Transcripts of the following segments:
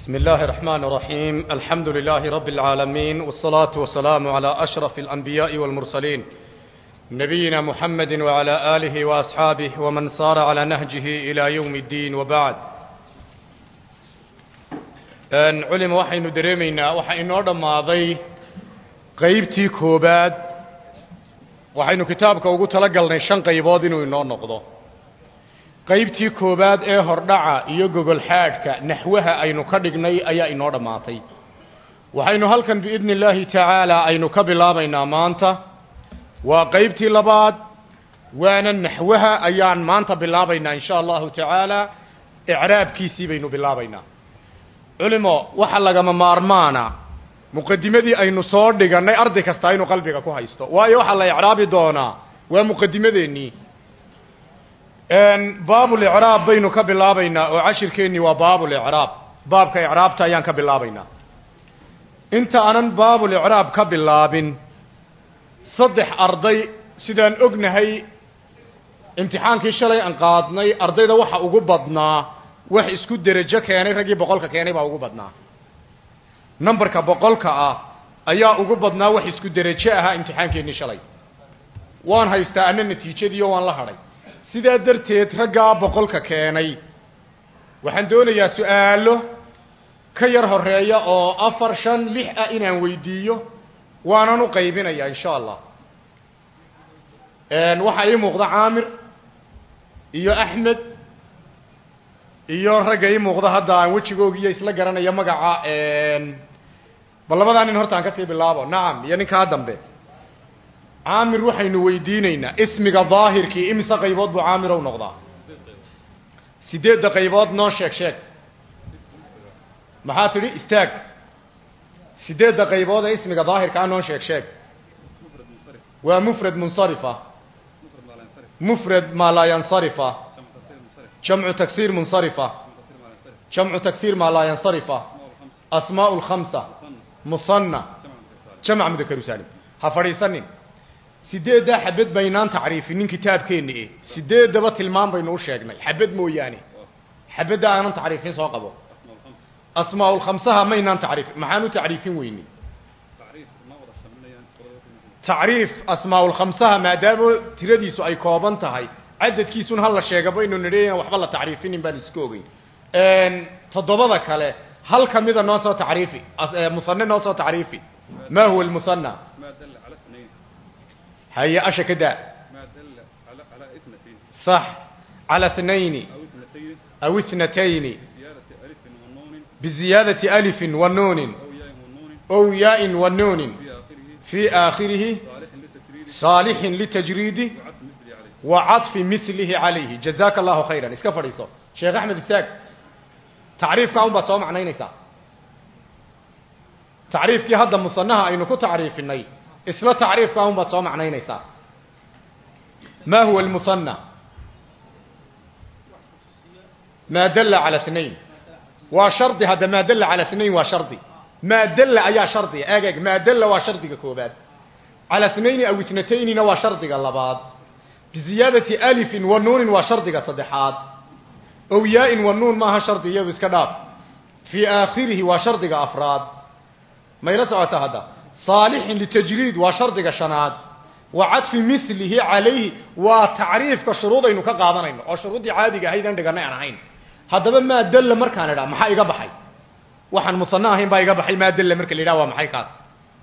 بسم الله الرحمن الرحيم الحمد لله رب العالمين والصلاة والسلام على أشرف الأنبياء والمرسلين نبينا محمد وعلى آله وأصحابه ومن صار على نهجه إلى يوم الدين وبعد أن علم وحين دريمينا وحين ماضي قيبتي كوباد waxaynu kitaabka ugu talagalnay shan qaybood inuu inoo noqdo qaybtii koowaad ee hordhaca iyo gogol xaadhka naxwaha aynu ka dhignay ayaa inoo dhammaatay waxaynu halkan biidni illaahi tacaala aynu ka bilaabaynaa maanta waa qaybtii labaad waana naxwaha ayaan maanta bilaabaynaa insha allahu tacaala icraabkiisii baynu bilaabaynaa culimo waxa lagama maarmaana muqadimadii aynu soo dhigannay arday kasta inuu qalbiga ku haysto waayo waxaa la icraabi doonaa waa muqadimadeennii baabulicraab baynu ka bilaabaynaa oo cashirkeennii waa baabulicraab baabka icraabta ayaan ka bilaabaynaa inta aanan baabulicraab ka bilaabin saddex arday sidaan ognahay imtixaankii shalay aan qaadnay ardayda waxa ugu badnaa wax isku derajo keenay raggii boqolka keenay baa ugu badnaa numberka boqolka ah ayaa ugu badnaa wax isku derajo ahaa imtixaankeenii shalay waan haystaa ana natiijadiiyo waan la hadhay sidaa darteed raggaa boqolka keenay waxaan doonayaa su-aalo ka yar horeeya oo afar shan lix ah inaan weydiiyo waanan u qaybinayaa insha allah waxaa ii muuqda caamir iyo axmed iyo ragga ii muuqda hadda aan wejigoogiiyo isla garanaya magaca bal labadaa nin horta aan kasii bilaabo nacam iyo ninkaa dambe caamir waxaynu weydiinaynaa ismiga daahirkii imise qaybood buu caamir ow noqdaa sideedda qaybood noo sheeg sheeg maxaa tidhi istaag sideedda qaybood ee ismiga daahirkaa noo sheeg sheeg waa mufrad munsarifa mufrad maa laa yansarifa jamcu taksiir munsarifa jamcu taksiir maa laa yansarifa asmaau lkhamsa musanna jamc mudakaru saalim ha fadhiisanin sideeddaa xabad baynaan tacriifinin kitaabkeenna e sideeddaba tilmaan baynu u sheegnay xabad mooyaane xabadda aanan tacriifin soo qabo asmaaulkhamsaha maynaan tacriifin maxaan u tacriifin weyney tacriif asmaaulkhamsaha maadaama tiradiisu ay kooban tahay cadadkiisun hala sheega baynu nidhi waxba la tacriifinin baan iska ogeyn toddobada kale hal kamida noo soo tacriifi musane noo soo tacriifi ma huwa lmusana haye asha ka daa صح على اثنين أو اثنتين بزيادة ألف ونون أو ياء ونون في آخره صالح للتجريد وعطف مثله عليه جزاك الله خيرا اسكا فريسو شيخ أحمد الساق تعريف كاون بصو معنى نيسا تعريف كي هذا مصنها أي نكو تعريف الني اسلا تعريف كاون بصو معنى نيسا ما هو المصنع ما دل على اثنين وشرطي هذا ما دل على اثنين وشرطي ما دل ايا شرطي اجاج ما دل وشرطي كوباد على اثنين او اثنتين وشرطي اللباد بزيادة ألف ونون وشرطي صدحات أو ياء ونون ما شرطي يو اسكداف في آخره وشرطي أفراد ما يلسع هذا صالح لتجريد وشرطي شناد وعطف مثله عليه وتعريف كشروط انه كقادنayno oo shuruudii caadiga ahayd aan dhiganay aan ahayn hadaba ma dalla markaan ira maxaa iga baxay waxaan musanna ahayn baa iga baxay ma dalla marka la waa maxay kaas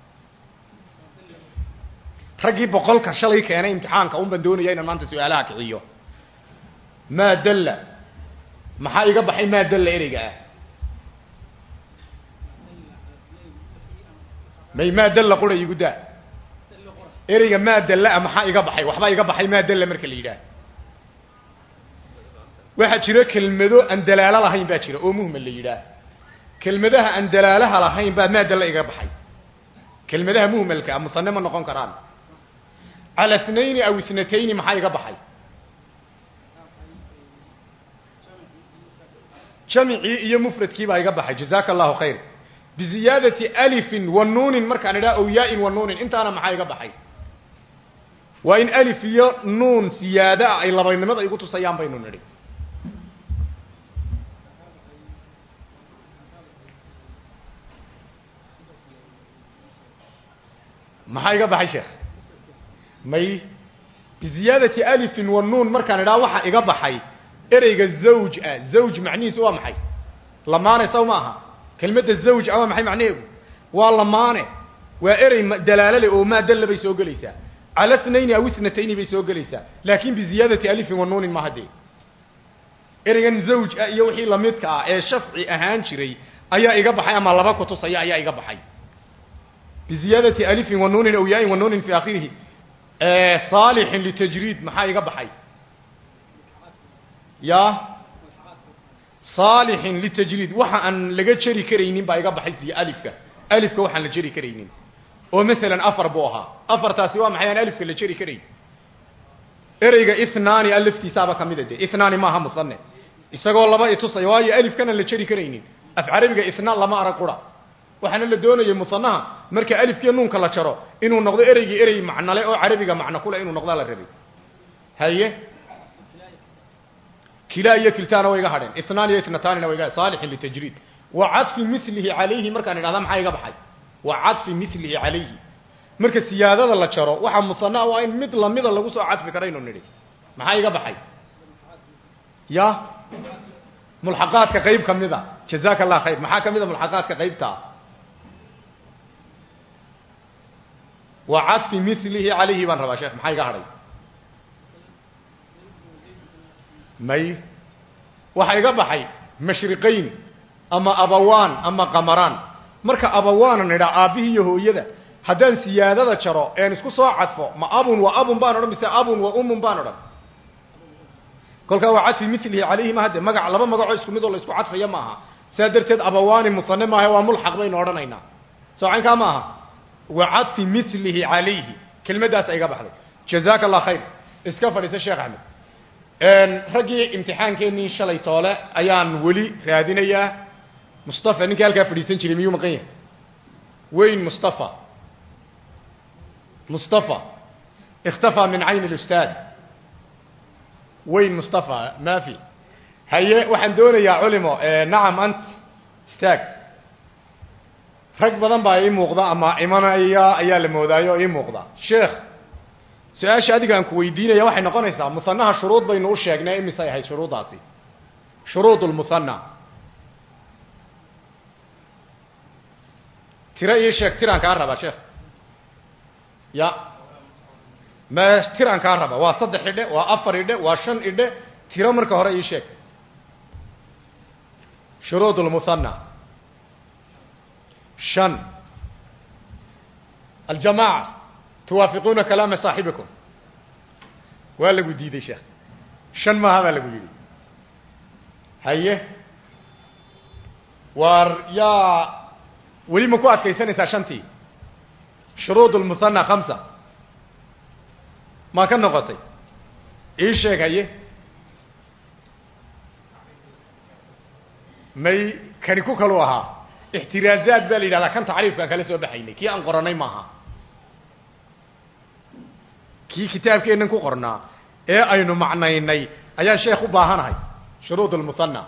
ragii boqolka shalay keenay imtixaanka un baan doonaya inaan maanta su'aalaha kiciyo ma dalla maxaa iga baxay ma dalla ereyga ah may ma dalla qura igu daa ereyga maa dalla maxaa iga baxay waxbaa iga baxay maa dalla marka la yidhaah waxaa jira kelmado aan dalaalo lahayn baa jira oo muhmal la yidhaah kelmadaha aan dalaalaha lahayn baa maa dalla iga baxay kelmadaha muhmalka ah musane ma noqon karaan cala ithnayni aw ithnatayni maxaa iga baxay jamicii iyo mufradkii baa iga baxay jazaka allahu khayr biziyaadati alifin wa nuunin markaan idhaha ow yaa-in wa nuunin intaana maxaa iga baxay waa in alif iyo nuun siyaado ah ay labaynimada igu tusayaan baynu nidhi maxaa iga baxay sheekh may biziyaadati alifin wa nuun markaan idhaha waxa iga baxay ereyga zawj ah zawj macnihiisu waa maxay lamaane saw ma aha kelmadda zawj ah waa maxay macnaheedu waa lamaane waa erey dalaalo leh oo maa dalla bay soo gelaysaa cala tnayni aw itnatayni bay soo gelaysaa laakin biziyaadati alifin wa nuunin ma haddee ereygan zawj ah iyo wixii lamidka ah ee shafci ahaan jiray ayaa iga baxay ama laba kutusaya ayaa iga baxay biziyaadati alifin wa nuunin aw yaain wa nuunin fi akhirihi saalixin litajriid maxaa iga baxay ya saalixin litajriid waxa aan laga jeri karaynin baa iga baxay si alifka alifka waxaan la jeri karaynin oo masalan afar buu ahaa afartaasi waa maxay aan alifka la jeri karayn ereyga ithnaani a laftiisaaba kamida de ithnaani maaha musane isagoo laba itusaya waayo alifkana la jeri karaynin af carabiga ithnaan lama arag qura waxaana la doonayay musanaha marka alifkiiyo nuunka la jaro inuu noqdo ereygii erey macnole oo carabiga macno kule inuu noqdaa la rabay haye kilaa iyo kiltaana way iga hadheen ithnaan iyo ithnataanina way iga saalixin litajriid wa cadfi milihi calayhi markaan idhahda maxaa iga baxay wa cadfi milihi calayhi marka siyaadada la jaro waxaa musana waa in mid lamida lagu soo cadfi karaynu nidhi maxaa iga baxay ya mulxaqaadka qayb kamida jazaka allah khayr maxaa kamida mulxaqaadka qaybtaa wa cadfi milihi calayhi baan rabaa sheekh maxaa iga hadhay may waxaa iga baxay mashriqayn ama abawaan ama qamaraan marka abawaanan idhaa aabbihii iyo hooyada haddaan siyaadada jaro een isku soo cadfo ma abun wa abun baan odhan mise abun wa umun baan odhan kolkaa waa cadfi milihi calayhi ma hadde magac laba magacoo isku mid oo la isku cadfaya maaha sidaa darteed abawaani musane maaha waa mulxaq baynu odhanaynaa soocankaa ma aha wa cadfi milihi calayhi kelmaddaasa iga baxday jazaka allah khayr iska fadhiisa sheekh axmed raggii imtixaankeenii shalay toole ayaan weli raadinayaa mustafa ninkii halkaa fadhiisan jiray miyuu maqan yahay weyn mustafa mustafa ikhtafaa min cayn اlustaad weyn mustafa maafi haye waxaan doonayaa culimo nacam ant istaag rag badan baa ii muuqda ama imanaya ayaa la moodaayo oo ii muuqda sheekh su-aasha adiga aan ku weydiinaya waxay noqonaysaa musanaha shuruud baynu u sheegnay imisay ahayd shuruuddaasi shuruud lmusana tiro ii sheeg tiraan kaa rabaa sheekh ya ma tiraan kaa raba waa saddex idhe waa afar idhe waa shan idhe tiro marka hore ii sheeg shuruud lmusana shan aljamaaca tuwaafiquuna kalaama saaxibikum waa lagu diiday sheekh shan maaha baa lagu yidhi haye waar yaa weli ma ku adkaysanaysaa shantii shuruud lmusana khamsa maa ka noqotay ii sheeg haye may kani ku kalu ahaa ixtiraazaad baa la yidhahdaa kan tacriifkaan kala soo baxaynay kii aan qoranay maaha kii kitaabkeennan ku qornaa ee aynu macnaynay ayaan sheekh u baahanahay shuruud lmusana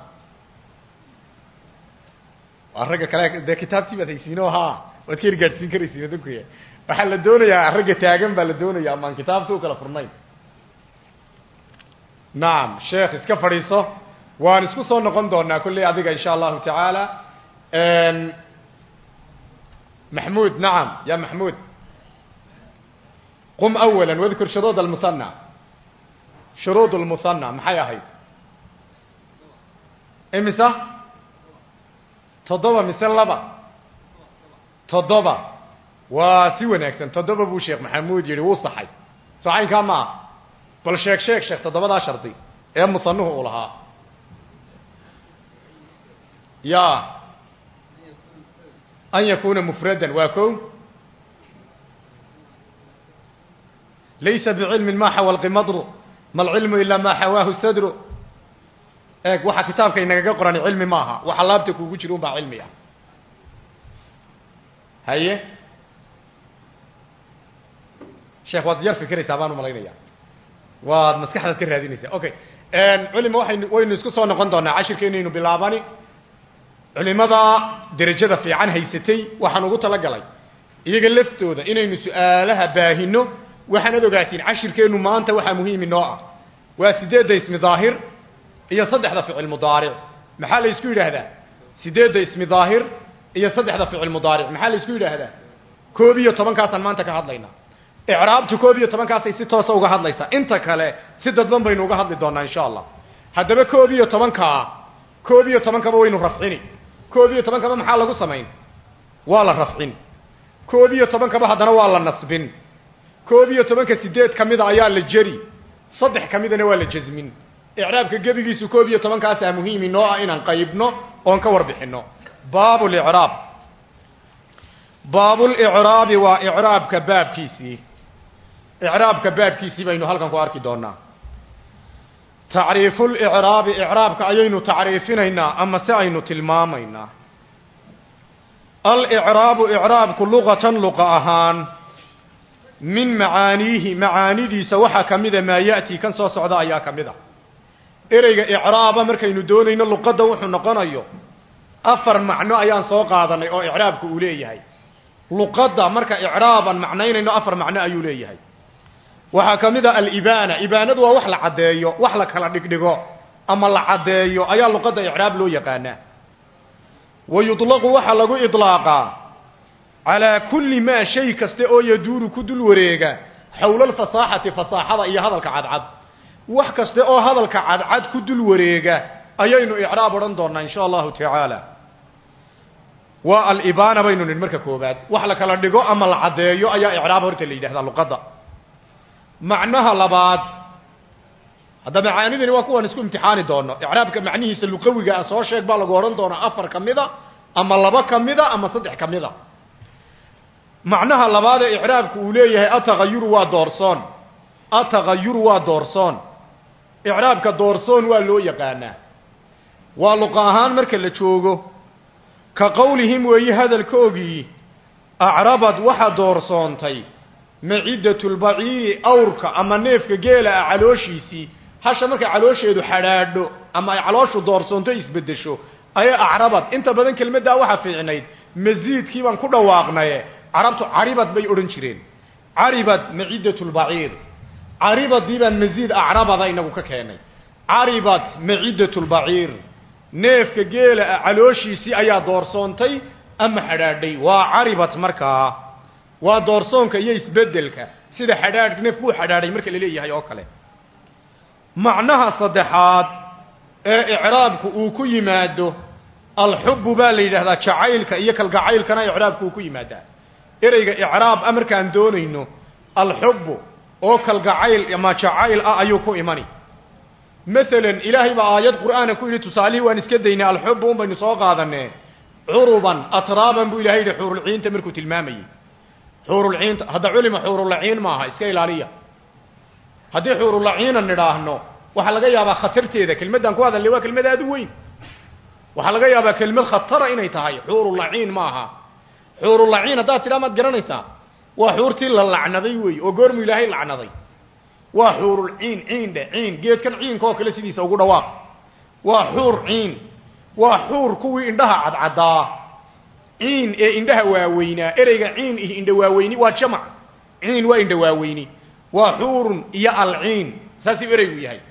waa ragga kale dee kitaabtii baad haysiino ha waad ka ergaadhsiin karaysiin adunkuya waxaa la doonayaa ragga taagan baa la doonaya amaan kitaabta u kala furnayn nacam sheekh iska fadhiiso waan isku soo noqon doonaa kolley adiga insha allahu tacaala maxmuud nacam ya maxmuud qum awala wadkur shuruud almusana shuruud lmusana maxay ahayd imisa toddoba mise laba toddoba waa si wanaagsan toddoba buu sheekh maxamuud yihi wuu saxay saxaynkaa ma ah bal sheeg sheeg sheekh toddobadaa shardi ee musanuhu uu lahaa ya an yakuna mufradan waa ko laysa bicilmin ma xawa lqimadru ma alcilmu ilaa ma xawaahu sadru eeg waxa kitaabka inagaga qoran cilmi maaha waxa laabta kuugu jira un baa cilmi ah haye sheekh waad yar fikiraysaa baan umalaynaya waad maskaxdaad ka raadinaysaa okay culima waxaynu waynu isku soo noqon doonaa cashirkeenaynu bilaabani culimada derajada fiican haysatay waxaan ugu talagalay iyaga laftooda inaynu su-aalaha baahino waxaanad ogaatiin cashirkeennu maanta waxaa muhiim inoo ah waa sideedda ismi daahir iyo saddexda ficil mudaaric maxaa la isku yidhaahdaa sideedda ismi daahir iyo saddexda ficil mudaaric maxaa la isku yidhaahdaa koob iyo tobankaasaan maanta ka hadlaynaa icraabtu koob iyo tobankaasay si toosa uga hadlaysaa inta kale si dadban baynu uga hadli doonaa insha allah haddaba koob iyo tobankaa koob iyo tobankaba waynu rafcini koob iyo tobankaba maxaa lagu samayn waa la rafcin koob iyo tobankaba haddana waa la nasbin koob iyo tobanka sideed ka mida ayaa la jeri saddex ka midana waa la jasmin icraabka gebigiisu koob iyo tobankaasaa muhiim inoo ah inaan qaybno oon ka warbixino baab licraab baabulicraabi waa icraabka baabkiisii icraabka baabkiisii baynu halkan ku arki doonaa tacriifulicraabi icraabka ayaynu tacriifinaynaa ama se aynu tilmaamaynaa alicraabu icraabku luqatan luqa ahaan min macaaniihi macaanidiisa waxaa ka mida maa ya'ti kan soo socda ayaa ka mid a ereyga icraaba markaynu doonayno luqadda wuxuu noqonayo afar macno ayaan soo qaadanay oo icraabku uu leeyahay luqadda marka icraaban macnaynayno afar macno ayuu leeyahay waxaa ka mid a alibaana ibaanadu waa wax la caddeeyo wax la kala dhigdhigo ama la caddeeyo ayaa luqadda icraab loo yaqaanaa wa yudlaqu waxaa lagu idlaaqaa calaa kulli maa shay kaste oo yaduuru ku dul wareega xowla alfasaaxati fasaaxada iyo hadalka cadcad wax kaste oo hadalka cadcad ku dul wareega ayaynu icraab odhan doonaa insha allahu tacaala waa alibaana baynu nidhi marka koobaad wax la kala dhigo ama la caddeeyo ayaa icraab horta la yidhahdaa luqadda macnaha labaad hadda macaanidani waa kuwaan isku imtixaani doono icraabka macnihiisa luqawiga ah soo sheeg baa lagu odhan doonaa afar ka mida ama laba ka mida ama saddex ka mida macnaha labaad ee icraabku uu leeyahay atagayuru waa doorsoon atagayuru waa doorsoon icraabka doorsoon waa loo yaqaanaa waa luqa ahaan marka la joogo ka qowlihim weeye hadalkoogii acrabad waxaa doorsoontay maciddatulbaciiri awrka ama neefka geela ah calooshiisii hasha markay caloosheedu xadhaadho ama ay calooshu doorsoonto isbeddesho ayay acrabad inta badan kelmaddaa waxaa fiicnayd masiidkii baan ku dhawaaqnaye carabtu caribad bay odhan jireen caribad maciddatulbaciir caribadii baan masiid acrabada inagu ka keenay caribad maciddatulbaciir neefka geela ah calooshiisii ayaa doorsoontay ama xadhaadhay waa caribad markaa waa doorsoonka iyo isbeddelka sida xadhaadh neefku u xadhaadhay marka la leeyahay oo kale macnaha saddexaad ee icraabku uu ku yimaado alxubbu baa la yidhahdaa jacaylka iyo kalgacaylkana icraabku uu ku yimaadaa ereyga icraab a markaan doonayno alxubbu oo kalgacayl ama jacayl ah ayuu ku imani masalan ilaahay baa aayad qur'aana ku yidhi tusaalihii waan iska daynay alxubbu un baynu soo qaadanee curuban atraaban buu ilahay yidhi xuurulciinta markuu tilmaamayey xuurulciinta hadda culima xuurulaciin maaha iska ilaaliya haddii xuurulaciina nidhaahno waxaa laga yaabaa khatarteeda kelmaddan ku hadalnay waa kelmad aada u weyn waxaa laga yaabaa kelmad khatara inay tahay xuurulaciin maaha xuurulaciin haddaad tidhaa maad garanaysaa waa xuurtii la lacnaday wey oo goormuu ilaahay lacnaday waa xuurul ciin ciin dhe ciin geedkan ciinka oo kale sidiisa ugu dhawaaq waa xuur ciin waa xuur kuwii indhaha cadcaddaa ciin ee indhaha waaweynaa ereyga ciin iyo indha waaweyni waa jamac ciin waa indha waaweyni waa xuurun iyo alciin saasuu ereygu yahay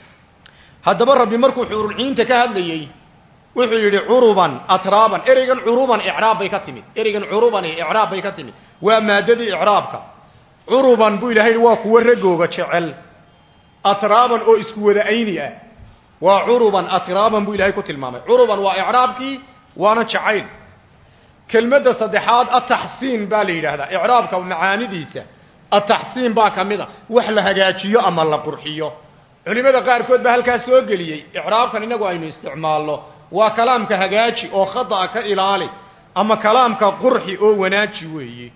haddaba rabbi markuu xuurulciinta ka hadlayey wuxuu yidhi curuban atraaban ereygan curuban icraab bay ka timid ereygan curubani icraab bay ka timid waa maadadii icraabka curuban buu ilahay waa kuwo ragooga jecel atraaban oo isku wada ayni ah waa curuban atraaban buu ilahay ku tilmaamay curuban waa icraabkii waana jacayl kelmadda saddexaad ataxsiin baa la yidhaahdaa icraabka macaanidiisa ataxsiin baa ka mid a wax la hagaajiyo ama la qurxiyo culimada qaarkood baa halkaas soo geliyey icraabkan inagu aynu isticmaalno waa kalaamka hagaaji oo khada'a ka ilaali ama kalaamka qurxi oo wanaaji weeye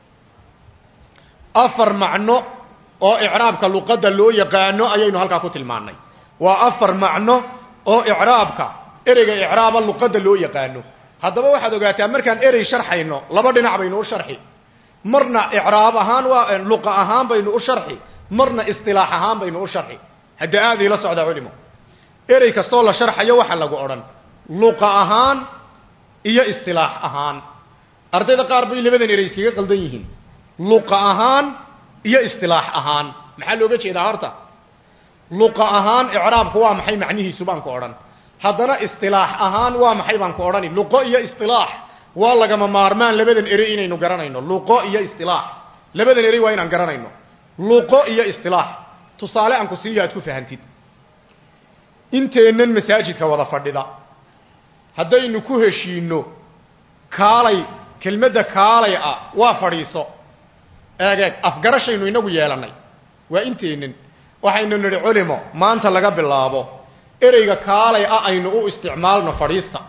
afar macno oo icraabka luqadda loo yaqaano ayaynu halkaa ku tilmaannay waa afar macno oo icraabka ereyga icraaba luqadda loo yaqaano haddaba waxaad ogaataa markaan erey sharxayno laba dhinac baynu u sharxi marna icraab ahaan waa luqa ahaan baynu u sharxi marna istilaax ahaan baynu u sharxi hadda aada ila socdaa culimo erey kastoo la sharxayo waxa lagu odhan luqa ahaan iyo istilaax ahaan ardayda qaar bay labadan erey iskaga qaldan yihiin luqa ahaan iyo istilaax ahaan maxaa looga jeedaa horta luqa ahaan icraabku waa maxay macnihiisu baan ku odhan haddana istilaax ahaan waa maxay baan ku odhani luqo iyo istilaax waa lagama maarmaan labadan erey inaynu garanayno luqo iyo istilaax labadan erey waa inaan garanayno luqo iyo istilaax tusaale aan ku siiyo aad ku fahantid inteennan masaajidka wada fadhida haddaynu ku heshiino kaalay kelmadda kaalay ah waa fadhiiso eeg eeg afgarashaynu inagu yeelannay waa inteennan waxaynu nidhi culimo maanta laga bilaabo ereyga kaalay ah aynu u isticmaalno fadhiista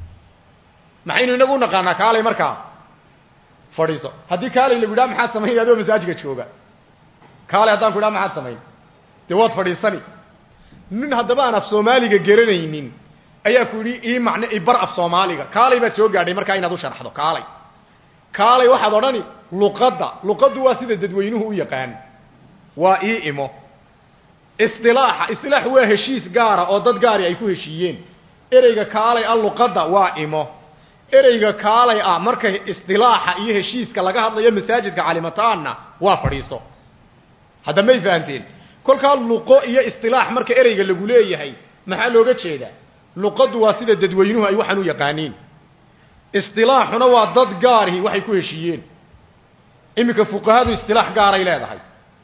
maxaynu inagu naqaanaa kaalay markaa fadhiiso haddii kaalay lagu idhaha maxaad samayn adoo masaajidka jooga kaalay haddaan ku idhaha maxaad samayn dee waad fadhiisani nin haddaba aan af soomaaliga garanaynin ayaa ku yidhi ii macne ibar af soomaaliga kaalay baad soo gaadhay markaa inaad u sharxdo kaalay kaalay waxaad odhani luqadda luqaddu waa sida dadweynuhu u yaqaan waa ii imo istilaaxa istilaax waa heshiis gaara oo dad gaari ay ku heshiiyeen ereyga kaalay ah luqadda waa imo ereyga kaalay ah marka istilaaxa iyo heshiiska laga hadlayo masaajidka calimataanna waa fadhiiso hadda may fahanteen kolkaa luqo iyo istilaax marka ereyga lagu leeyahay maxaa looga jeedaa luqaddu waa sida dadweynuhu ay waxaan u yaqaaniin istilaaxuna waa dad gaarihi waxay ku heshiiyeen iminka fuqahadu istilaax gaaray leedahay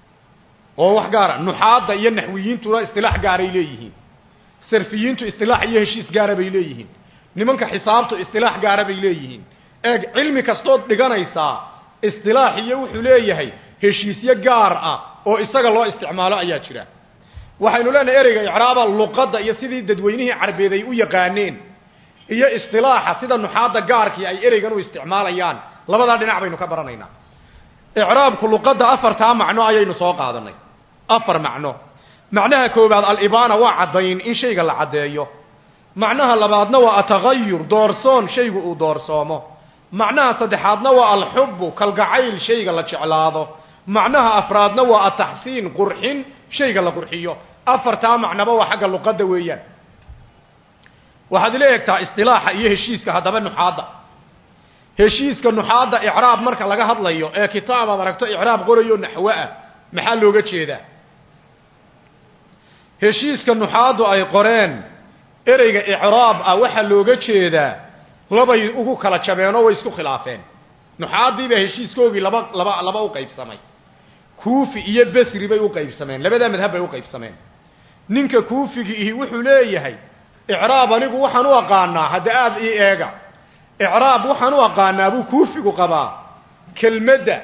oo wax gaara nuxaadda iyo naxwiyiintuna istilaax gaaray leeyihiin sarfiyiintu istilaax iyo heshiis gaara bay leeyihiin nimanka xisaabtu istilaax gaara bay leeyihiin eeg cilmi kastood dhiganaysaa istilaax iyo wuxuu leeyahay heshiisyo gaar ah oo isaga loo isticmaalo ayaa jira waxaynu leenahay ereyga icraaba luqadda iyo sidii dadweynihii carbeed ay u yaqaaneen iyo istilaaxa sida nuxaadda gaarkii ay ereygan u isticmaalayaan labadaa dhinac baynu ka baranaynaa icraabku luqadda afartaa macno ayaynu soo qaadanay afar macno macnaha koowaad alibaana waa caddayn in shayga la caddeeyo macnaha labaadna waa atagayur doorsoon shaygu uu doorsoomo macnaha saddexaadna waa alxubbu kalgacayl shayga la jeclaado macnaha afraadna waa ataxsiin qurxin shayga la qurxiyo afartaa macnaba waa xagga luqadda weeyaan waxaad ila eegtaa istilaaxa iyo heshiiska haddaba nuxaadda heshiiska nuxaadda icraab marka laga hadlayo ee kitaab aad aragto icraab qorayo naxwo ah maxaa looga jeedaa heshiiska nuxaaddu ay qoreen ereyga icraab ah waxaa looga jeedaa labay ugu kala jabeenoo way isku khilaafeen nuxaaddiibaa heshiiskoogii laba laba laba u qaybsamay kuufi iyo besri bay u qaybsameen labadaa madhab bay u qaybsameen ninka kuufigi ihi wuxuu leeyahay icraab anigu waxaan u aqaanaa hadda aada ii eega icraab waxaan u aqaanaa buu kuufigu qabaa kelmadda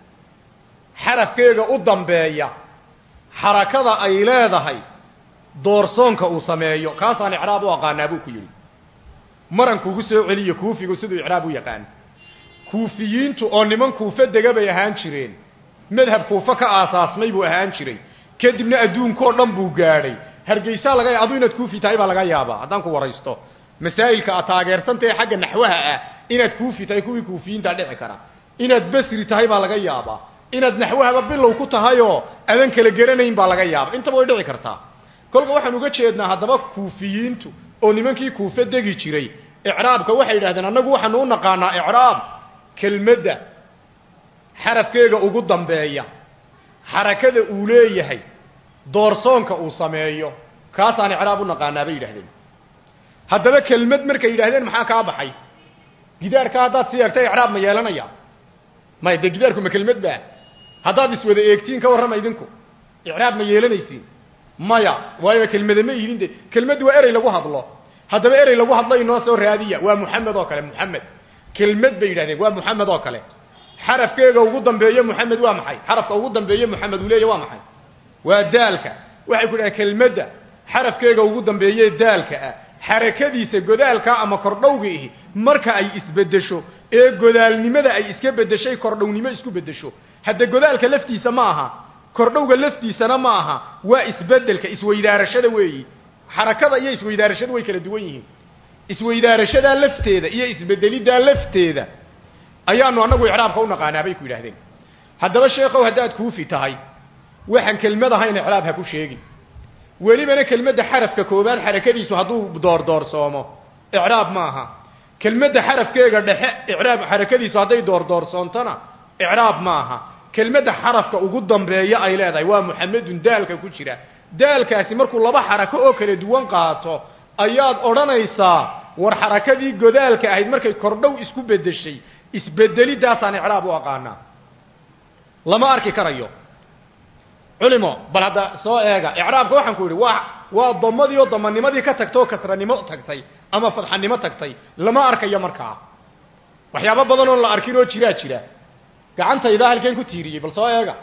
xarafkeega u dambeeya xarakada ay leedahay doorsoonka uu sameeyo kaasaan icraab u aqaanaa buu ku yidhi maran kugu soo celiyo kuufigu siduu icraab u yaqaan kuufiyiintu oo niman kuufe dega bay ahaan jireen madhab kuufe ka aasaasmay buu ahaan jiray kadibna adduunkao dhan buu gaadhay hargeysaa laga ya adu inaad kuufi tahay baa laga yaabaa haddaan ku waraysto masaa'ilka aad taageersantahe xagga naxwaha ah inaad kuufi tahay kuwii kuufiyiintaa dhici kara inaad besri tahay baa laga yaabaa inaad naxwahaba bilow ku tahayoo adan kala geranayn baa laga yaaba intaba way dhici kartaa kolka waxaan uga jeednaa haddaba kuufiyiintu oo nimankii kuufe degi jiray icraabka waxay yidhahdeen annagu waxaanu u naqaanaa icraab kelmadda xarafkeega ugu dambeeya xarakada uu leeyahay doorsoonka uu sameeyo kaasaan icraab u naqaanaa bay yidhahdeen haddaba kelmad markay yidhahdeen maxaa kaa baxay gidaarka haddaad si eegta icraab ma yeelanaya maya dee gidaarku ma kelmad baa haddaad iswada eegtiin ka warrama idinku icraab ma yeelanaysiin maya waayo kelmade ma ihidin de kelmaddu waa erey lagu hadlo haddaba erey lagu hadlo inoo soo raadiya waa muxamed oo kale muxamed kelmad bay yidhahdeen waa muxamed oo kale xarafkeega ugu dambeeye muxamed waa maxay xarafka ugu dambeeye muxamed uu leeya waa maxay waa daalka waxay ku dhahen kelmadda xarafkeega ugu dambeeye daalka ah xarakadiisa godaalka ama kordhowga ihi marka ay isbedesho ee godaalnimada ay iska bedeshay kordhownimo isku bedesho hadda godaalka laftiisa ma aha kordhowga laftiisana ma aha waa isbedelka isweydaarashada weeyi xarakada iyo isweydaarashadu way kala duwan yihiin isweydaarashadaa lafteeda iyo isbedeliddaa lafteeda ayaanu annagu icraabka u naqaanaa bay ku yidhahdeen haddaba sheekow haddaad kuufi tahay waxaan kelmad ahayn icraab ha ku sheegin welibana kelmadda xarafka koobaad xarakadiisu hadduu doordoorsoomo icraab ma aha kelmadda xarafkeega dhexe icraab xarakadiisu hadday doordoorsoontona icraab maaha kelmadda xarafka ugu dambeeya ay leedahay waa muxamedun daalka ku jira daalkaasi markuu laba xarako oo kala duwan qaato ayaad odhanaysaa war xarakadii godaalka ahayd markay kordhow isku bedeshay isbedelidaasaan icraab u aqaanaa lama arki karayo culimo bal hadda soo eega icraabka waxaan ku yidhi waa waa damadii oo damanimadii ka tagtay oo kasranimo tagtay ama fadxanimo tagtay lama arkayo markaa waxyaabo badan oon la arkin oo jiraa jira gacantaydaa halkeen ku tiiriyey bal soo eega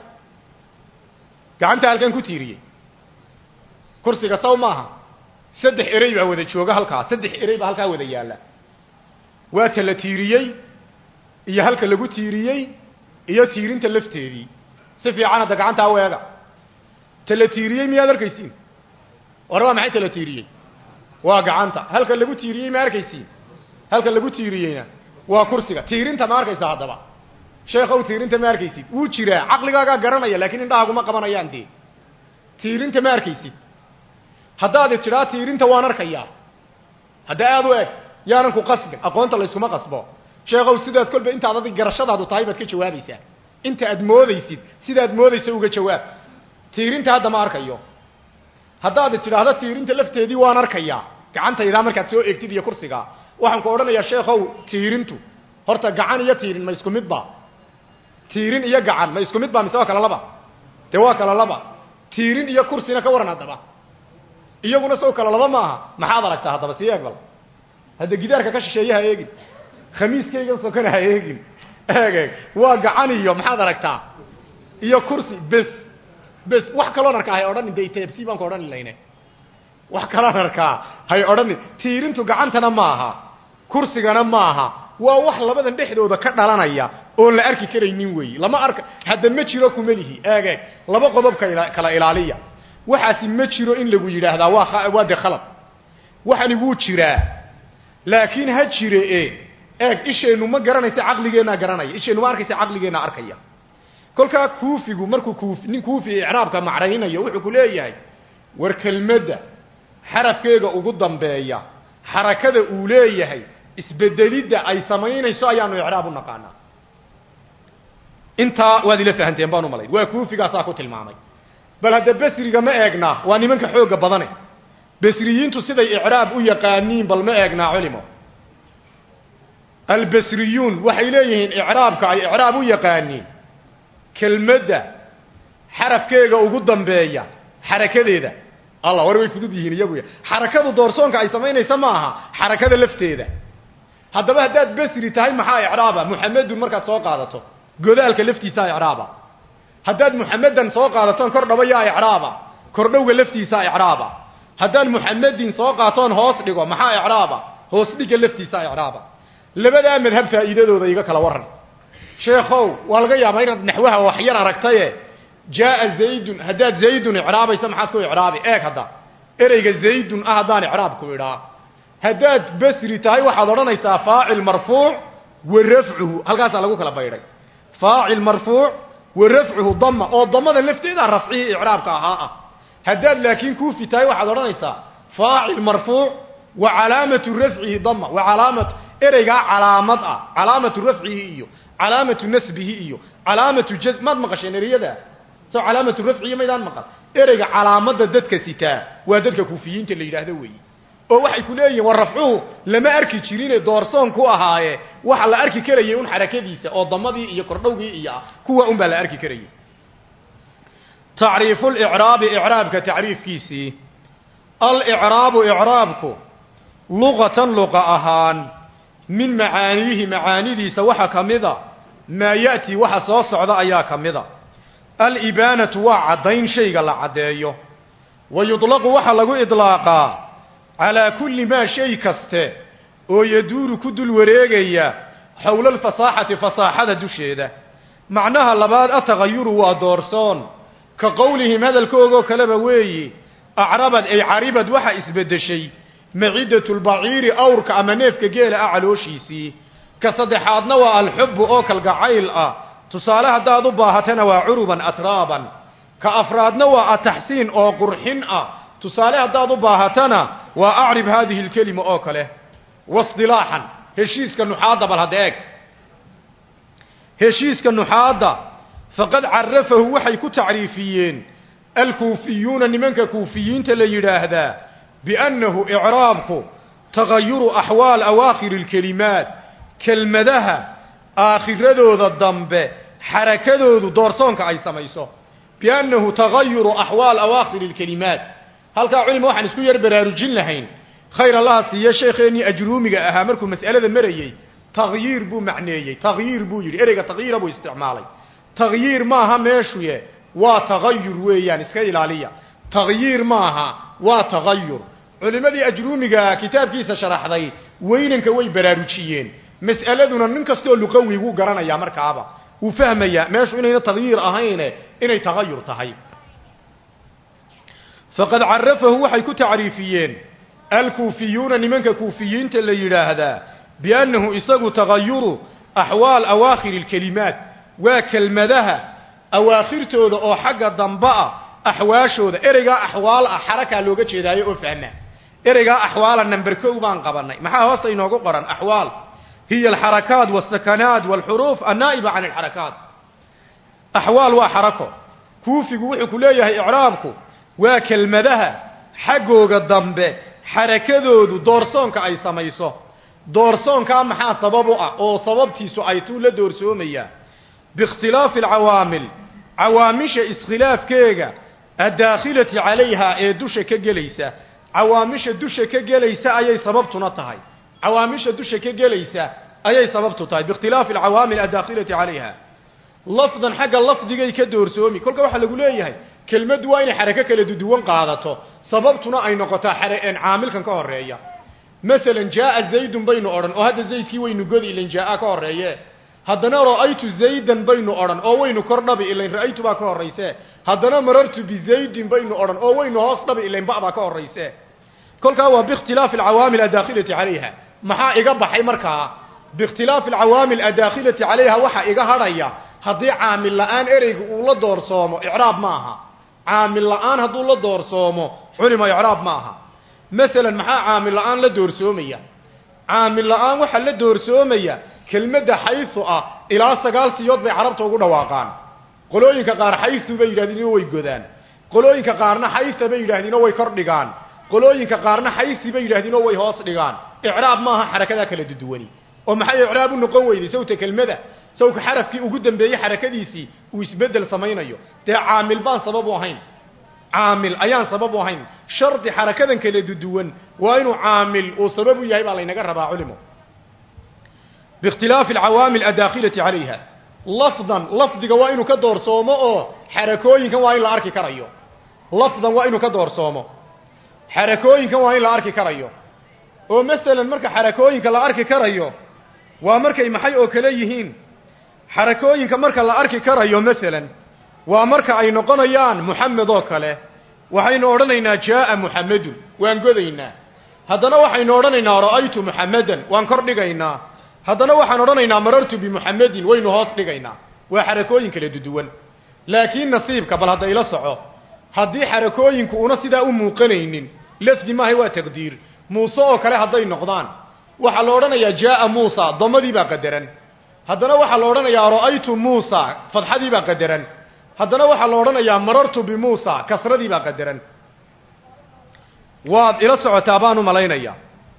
gacanta halkeen ku tiiriyey kursiga saw maaha saddex erey baa wada jooga halkaa saddex erey baa halkaa wada yaalla waa ta la tiiriyey iyo halka lagu tiiriyey iyo tiirinta lafteedii si fiican hadda gacantaa weega ta la tiiriyey miyaad arkaysiin war waa maxay ta la tiiriyey waa gacanta halka lagu tiiriyey ma arkaysiin halka lagu tiiriyeyna waa kursiga tiirinta ma arkaysa haddaba sheekhow tiirinta ma arkaysid wuu jiraa caqligaagaa garanaya laakiin indhahaguma qabanayaan dee tiirinta ma arkaysid haddaad tidhaa tiirinta waan arkayaa hadda aada u eg yaanan ku qasbin aqoonta layskuma qasbo sheekhow sidaad kolba intaad adig garashadaadu tahay baad ka jawaabaysaa inta aad moodaysid sidaad moodaysa uga jawaab tiirinta hadda ma arkayo haddaad tidhaahdo tiirinta lafteedii waan arkayaa gacantaydaa markaad soo eegtid iyo kursiga waxaan ku odhanayaa sheekhow tiirintu horta gacan iyo tiirin ma isku midba tiirin iyo gacan ma isku midba mise waa kala laba dee waa kala laba tiirin iyo kursina ka waran haddaba iyaguna sow kala laba maaha maxaad aragtaa haddaba sii eeg bal hadda gidaarka ka shisheeye ha eegin khamiiskayga sokona ha eegin eeg eeg waa gacan iyo maxaad aragtaa iyo kursi bes bes wax kaloon arkaa hay odhanin de tebsi baan ka odhani layne wax kaloon arkaa hay odhanin tiirintu gacantana maaha kursigana maaha waa wax labadan dhexdooda ka dhalanaya oon la arki karaynin weeyi lama arka hadda ma jiro kumelihi eeg eeg laba qodob kala kala ilaaliya waxaasi ma jiro in lagu yidhaahdaa waa waa de khalad waxani wuu jiraa laakiin ha jire e eeg isheennu ma garanaysa caqligeennaa garanaya isheennu ma arkaysa caqligeenna arkaya kolkaa kuufigu markuu kuuf nin kuufi icraabka macraynayo wuxuu ku leeyahay war kelmadda xarafkeega ugu dambeeya xarakada uu leeyahay isbedelidda ay samaynayso ayaanu icraab u naqaanaa intaa waad ila fahanteen baan u malayn waa kuufigaasaa ku tilmaamay bal hadda besriga ma eegnaa waa nimanka xoogga badane besriyiintu siday icraab u yaqaaniin bal ma eegnaa culimo albesriyuun waxay leeyihiin icraabka ay icraab u yaqaaniin kelmadda xarafkeega ugu dambeeya xarakadeeda allah war way fudud yihiin iyagu xarakadu doorsoonka ay samaynaysa ma aha xarakada lafteeda haddaba haddaad besri tahay maxaa icraaba muxamedun markaad soo qaadato godaalka laftiisaa icraaba haddaad muxamedan soo qaadatoon kor dhabo yaa icraaba kordhowga laftiisaa icraaba haddaan muxamedin soo qaatoon hoos dhigo maxaa icraaba hoos dhiga laftiisaa icraaba labadaa madhab faa'iidadooda iga kala waran sheekhow waa laga yaabaa inaad naxwaha waxyar aragtaye jaaa zaydun haddaad zaydun icraabayso maxaad ku icraabi eeg hadda ereyga zaydun ah haddaan icraabku idhaa haddaad besri tahay waxaad odhanaysaa faacil marfuuc wa rafcuhu halkaasaa lagu kala baydhay faacil marfuuc wa rafcuhu dama oo damada lafteeda rafcihii icraabka ahaa ah haddaad laakiin kuufi tahay waxaad odhanaysaa faacil marfuuc wa calaamatu rafcihi dama wa calaamatu ereygaa calaamad ah calaamatu rafcihi iyo calaamatu nasbihi iyo calaamatu jaz maad maqasheen ereyada soo calaamatu rafcihi maydaan maqal ereyga calaamadda dadka sitaa waa dadka kuufiyiinta la yidhaahdo weeyi oo waxay ku leeyihin war rafcuhu lama arki jirine doorsoon ku ahaaye waxa la arki karayay un xarakadiisa oo damadii iyo kordhowgii iyo ah kuwa un baa la arki karayay tacriifu licraabi icraabka tacriifkiisii alicraabu icraabku luqatan luqa ahaan min macaaniihi macaanidiisa waxa ka mida maa ya'tii waxa soo socda ayaa ka mida alibaanatu waa caddayn shayga la caddeeyo wa yudlaqu waxaa lagu idlaaqaa calaa kulli maa shay kaste oo yaduuru ku dul wareegaya xowla alfasaaxati fasaaxada dusheeda macnaha labaad atagayuru waa doorsoon ka qowlihim hadalkoogoo kaleba weeyi acrabad ay caribad waxa isbeddeshay macidatu lbaciiri awrka ama neefka geela ah calooshiisii ka saddexaadna waa alxubbu oo kalgacayl ah tusaale haddaad u baahatana waa curuban atraaban ka afraadna waa ataxsiin oo qurxin ah tusaale haddaad u baahatana waa acrib haadihi lkelima oo kale waisdilaaxan heshiiska nuxaadda bal hadda eeg heshiiska nuxaadda faqad carafahu waxay ku tacriifiyeen alkuufiyuuna nimanka kuufiyiinta la yidhaahdaa biannahu icraabku tagayuru axwaal awaakhiri alkelimaat kelmadaha aakhiradooda dambe xarakadoodu doorsoonka ay samayso biannahu tagayuru axwaal awaakhiri alkelimaat halkaa culima waxaan isku yar baraarujin lahayn khayr allaha siiye sheekeennii ajruumiga ahaa markuu mas'alada marayey tagyiir buu macneeyey tagyiir buu yidhi ereyga tagyiira buu isticmaalay tagyiir maaha meeshuye waa tagayur weeyaan iska ilaaliya tagyiir maaha waa tagayur culimadii ajruumiga kitaabkiisa sharaxday weynanka way baraarujiyeen mas'aladuna nin kastoo luqawi wuu garanayaa markaaba wuu fahmayaa meeshu inayna tagyiir ahayne inay tagayur tahay faqad carafahu waxay ku tacriifiyeen alkuufiyuuna nimanka kuufiyiinta la yidhaahdaa biannahu isagu tagayuru axwaal awaakhiri alkelimaat waa kelmadaha awaakhirtooda oo xagga dambe ah axwaashooda ereygaa axwaal ah xarakaa looga jeedaayo oo fahma ereygaa axwaala number kow baan qabanay maxaa hoosta inoogu qoran axwaal hiya alxarakaat walsakanaat walxuruuf annaa'iba can alxarakaat axwaal waa xarako kuufigu wuxuu ku leeyahay icraabku waa kelmadaha xaggooga dambe xarakadoodu doorsoonka ay samayso doorsoonkaa maxaa sabab u ah oo sababtiisu ay tuu la doorsoomayaa biikhtilaafi alcawaamil cawaamisha iskhilaafkeega addaakhilati calayha ee dusha ka gelaysa cawaamisha dusha ka gelaysa ayay sababtuna tahay cawaamisha dusha ka gelaysa ayay sababtu tahay biikhtilaafi alcawaamil addaakhilati calayha lafdan xagga lafdigay ka doorsoomi kolka waxaa lagu leeyahay kelmaddu waa inay xarako kala duduwan qaadato sababtuna ay noqotaa xareen caamilkan ka horeeya masalan jaaa zaydun baynu odhan oo hadda zaydkii waynu godi ilan jaaa ka horeeye haddana ra'aytu zaydan baynu odhan oo waynu kor dhabi ilayn ra'aytu baa ka horrayse haddana marartu bizaydin baynu odhan oo waynu hoos dhabi ilayn ba baa ka horrayse kolkaa waa biikhtilaafi alcawaamil addaakhilati calayha maxaa iga baxay markaa biikhtilaafi alcawaamil addaakhilati calayha waxaa iga hadhaya haddii caamil la-aan ereyga uu la doorsoomo icraab ma aha caamil la-aan hadduu la doorsoomo culima icraab ma aha masalan maxaa caamil la-aan la doorsoomaya caamil la-aan waxaa la doorsoomaya kelmadda xaysu ah ilaa sagaal siyood bay carabta ugu dhawaaqaan qolooyinka qaar xaysu bay yidhahdeen oo way godaan qolooyinka qaarna xaysa bay yidhahdeen oo way kor dhigaan qolooyinka qaarna xaysi bay yidhahdeen oo way hoos dhigaan icraab maaha xarakadaa kala duduwani oo maxay icraab u noqon weyday sawta kelmada sawka xarafkii ugu dambeeyey xarakadiisii uu isbeddel samaynayo dee caamil baan sabab u ahayn caamil ayaan sabab u ahayn shardi xarakadan kala duduwan waa inuu caamil uu sabab u yahay baa laynaga rabaa culimo biikhtilaafi alcawaamil addaakhilati calayha lafdan lafdiga waa inuu ka doorsoomo oo xarakooyinkan waa in la arki karayo lafdan waa inuu ka doorsoomo xarakooyinkan waa in la arki karayo oo masalan marka xarakooyinka la arki karayo waa markay maxay oo kale yihiin xarakooyinka marka la arki karayo masalan waa marka ay noqonayaan muxamed oo kale waxaynu odhanaynaa jaaa muxamedun waan godaynaa haddana waxaynu odhanaynaa ra'aytu muxamedan waan kor dhigaynaa haddana waxaan odhanaynaa marartu bimuxamedin waynu hoos dhigaynaa waa xarakooyin kala duduwan laakiin nasiibka bal hadda ila soco haddii xarakooyinku una sidaa u muuqanaynin lafdi maahay waa taqdiir muuse oo kale hadday noqdaan waxaa la odhanayaa jaaa muusa damadii baa qadaran haddana waxaa la odhanayaa ra'aytu muusa fadxadii baa qadaran haddana waxaa la odhanayaa marartu bimuusa kasradii baa qadaran waad ila socotaa baan u malaynaya